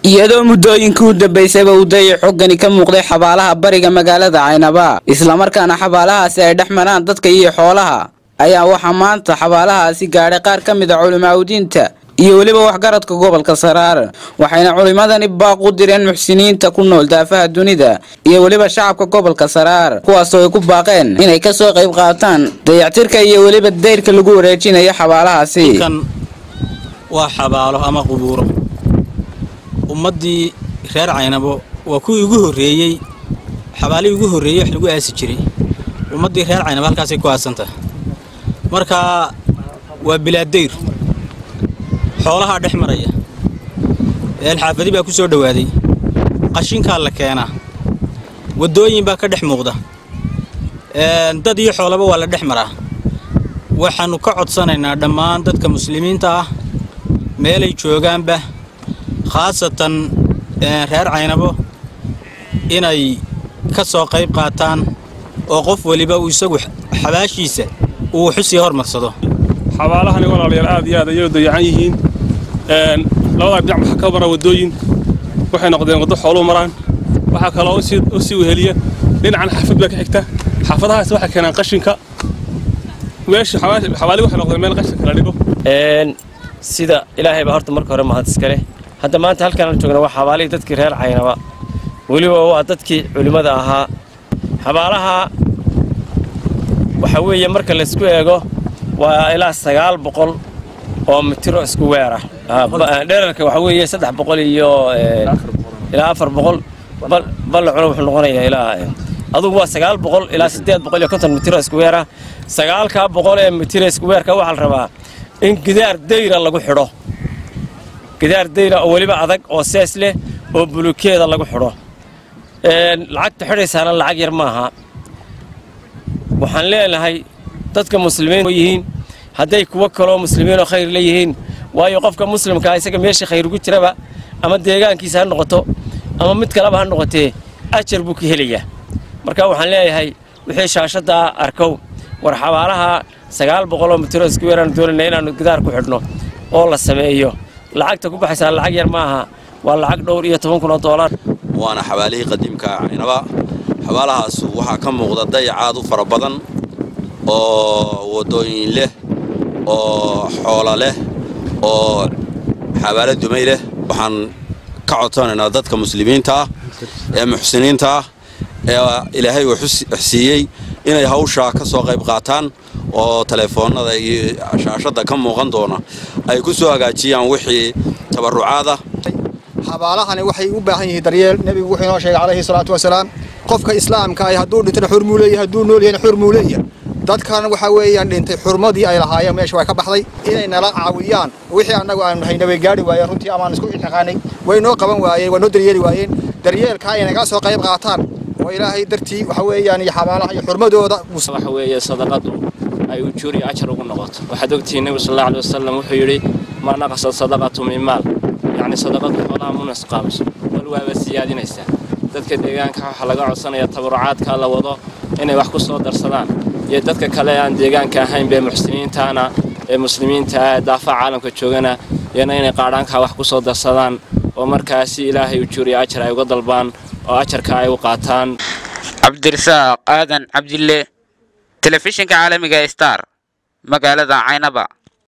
iyadoo muddooyinkii u dambaysayba uu dayac xoggani ka muuqday xabaalaha bariga magaalada caynaba islamarkaana xabaalahaasi ay dhex maraan dadka iyo xoolaha ayaa waxaa maanta xabaalahaasi gaadhay qaar ka mid a culimaaudiinta iyo weliba waxgaradka gobolka saraar waxayna culimmadani baaq u direen muxsiniinta ku nool daafaha dunida iyo weliba shacabka gobolka saraar kuwaasoo ay ku baaqeen inay kasoo qayb qaataan dayactirka iyo weliba dayrka lagu wareejinayo xabaalahaasi kan waa xabaalo ama qubuuro ummaddii reer caynabo waa kuwii ugu horreeyey xabaalihii ugu horreeyey wax lagu aasi jiray ummaddii reer caynabo halkaasay ku aasantah marka waa bilaadayr xoolahaa dhex maraya eelxaafadi baa ku soo dhowaaday qashinkaa la keenaa waddooyin baa ka dhex muuqda dad iyo xoolaba waa la dhex maraa waxaannu ka codsanaynaa dhammaan dadka muslimiinta ah meelay joogaanba khaasatan reer caynabo inay ka soo qayb qaataan oo qof weliba uu isagu xabaashiisa uu xusii hormarsado xabaalahani walaalayaal aad iyo aad ayay u dayacan yihiin labadaa dhinac waxaa ka mara waddooyin waxay noqdeen waddo xooluu maraan waxaa kaloo u sii weheliya dhinacan xaafad baa ka xigta xaafadahaas waxay keenaan qashinka meesha xabaali waxay noqdeen meel qashinka la dhigo sida ilaahay baa horta marka hore mahad iskale hadda maanta halkaan joogna waa xabaalihii dadkii reer caynaba weliba waa dadkii culimmada ahaa xabaalaha waxaa weeye marka laysku eego waa ilaa sagaal boqol oo mitiro isku weer ah dherarka waxaa weeye saddex boqol iyo ilaa afar boqol ballacuna wuxuu noqonayaa ilaa adugu waa sagaal boqol ilaa siddeed boqol iyo konton mitiro isku weer ah sagaalkaa boqol ee mitiro isku weerka waxaa la rabaa in gidaar dayra lagu xidho gidaar dayra oo weliba adag oo sees leh oo bulukeeda lagu xidho lacagta xidhaysaana lacag yar maaha waxaan leenahay dadka muslimiin yihiin hadday kuwo kaloo muslimiinoo khayr leeyihiin waayo qofka muslimkaa isaga meeshii khayr ugu jiraba ama deegaankiisa ha noqoto ama mid kaleba ha noqotee ajar buu ka helayaa marka waxaan leeyahay wixii shaashaddaa arkow war xabaalaha sagaal boqoloo mitiro isku weeraan doonayna inaannu gidaar ku xidhno oo la sameeyo lacagta ku baxaysaa lacag yar ma aha waa lacag dhowr iyo toban kun oo doolar waana xabaalihii qadiimka caynaba xabaalahaas waxaa ka muuqda dayacaad u fara badan oo waddooyin leh oo xoola leh oo xabaalo dumay leh waxaan ka codsanaynaa dadka muslimiinta ah ee muxsiniinta ah ee ilaahay uu xsiiyey inay hawshaa ka soo qayb qaataan oo teleefoonnada iyo shaashadda ka muuqan doona ay ku soo hagaajiyaan wixii tabarrucaada xabaalahani waxay u baahan yihiin daryeel nebigu wuxuu inoo sheegay calayhi salaatu wasalaam qofka islaamka ah hadduu dhintana xurmuu leeyahay hadduu nool yahayna xurmuu leeyahay dadkan waxaa weeyaan dhintay xurmadii ay lahaayeen meesha way ka baxday inay nala caawiyaan wixii annagu aanu hayna way gaadhi waayeen runtii amaan isku iltiqaanay way noo qaban waayeen waa noo daryeeli waayeen daryeelka ay naga soo qayb qaataan oo ilaahay dartii waxa weeyaan iyo xabaalaha iyo xurmadooda waxa weeye sadaqadu ay ujuur iyo ajar ugu noqoto waxaad ogtihiin nebigu sal allahu alay wasalam wuxuu yidhi maa naqasad sadaqatu min maal yacni sadaqadu xoolaha mu nusqaamiso bal waaba siyaadinaysaa dadka deegaanka waxaa laga codsanaya tabarucaadka la wado inay wax ku soo darsadaan iyo dadka kale aan deegaanka ahayn bee muxsiniintaana ee muslimiinta ah ee daafaha caalamka joogana iyana inay qaadhaankaa wax ku soo darsadaan oo markaasi ilaahay ujuur iyo ajar ay uga dalbaan oo ajarka ay u qaataan cabdirasaaq aadan cabdille telefishinka caalamiga star magaalada caynaba